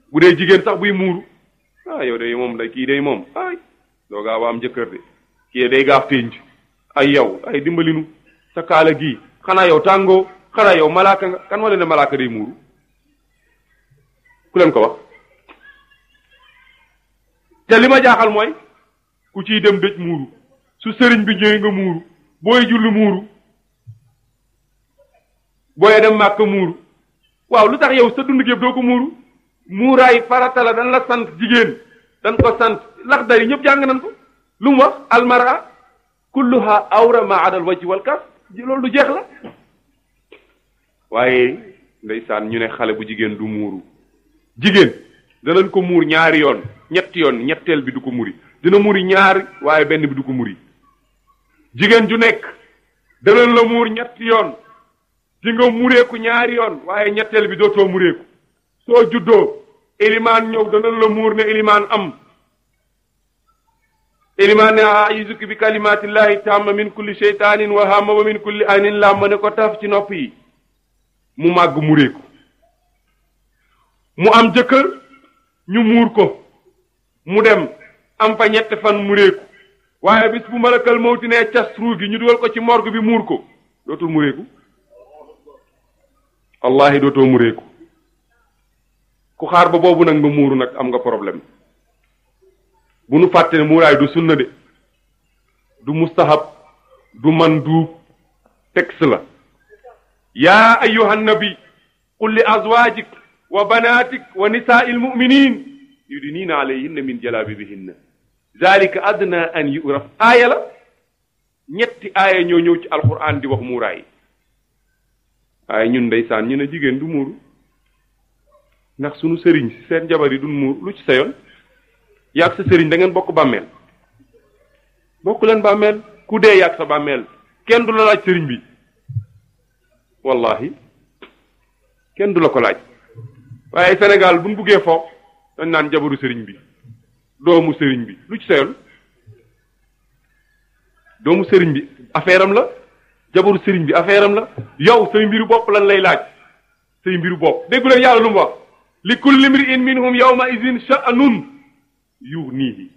bu dee jigéen sax buy muuru ah yow day moom day kii day moom ay doo gaaw a am jëkkër de kii day gaaf ténj ay yow ay dimbalinu sa kaala gii xanaa yow tàngoo xanaa yow malaaka nga kan wala ne malaaka day muuru ku leen ko wax te li ma jaaxal mooy ku ciy dem dëj muuru su sëriñ bi ñëwee nga muuru booy julli muuru booy dem màkk muuru waaw lu tax yow sa dund gi yëpp doo ko muuru muuraay farata la dañ la sant jigéen dañ ko sant lax dari ñëpp jàng nañ ko lu mu wax almara kulluha awra ma adal wajhi wal kaf loolu du jeex la waaye ndeysaan ñu ne xale bu jigéen du muuru jigéen danañ ko muur ñaari yoon ñetti yoon ñetteel bi du ko muri dina muri ñaari waaye benn bi du ko muri jigéen ju nekk danañ la muur ñetti yoon di nga mureeku ñaari yoon waaye ñetteel bi dootoo mureeku soo juddoo ilimaan ñëw danañ la muur ne ilimaan am ilimaan ne a'izuki bi kalimatillahi tamma min kulli sheytaanin wa hamma wa min kulli aynin lamma ne ko taf ci nopp yi mu màgg mureeku mu am jëkkër ñu muur ko mu dem am fa ñetti fan mureeku waaye bis bu malakal mawti ne cas ruu gi ñu dugal ko ci morgue bi muur ko dootul mureeku wallahi dootoo mureeku ku xaar ba boobu nag nga muuru nag am nga problème bu nu fàtte ne muuraay du sunna de du mustahab du manduub texte la yaa ayyuha nabi qul li azwajik wa banatik wa nisaai almuminin yudinina alayhinna min jalabibihinna zalika adna an yuraf aaya la ñetti aaya ñoo ñëw ci alquran di wax muuraay waaye ñun ndeysaan ñu ne jigéen du muuru ndax sunu sëriñ si seen jabar yi duñ muur lu ci sa yoon yaag sa sëriñ da ngeen bokk bàmmeel bokk leen bàmmeel ku dee yaag sa bàmmeel kenn du la laaj sëriñ bi wallahi kenn du la ko laaj waaye Sénégal buñ buggee fo dañ naan jabaru sëriñ bi doomu sëriñ bi lu ci sa yoon doomu sëriñ bi affaire am la jabaru sëriñ bi affaire am la yow say mbiru bopp lan lay laaj say mbiru bopp déggu leen yàlla lu mu wax li kulli mri'in minhum yawma idin sha'nun yughnihi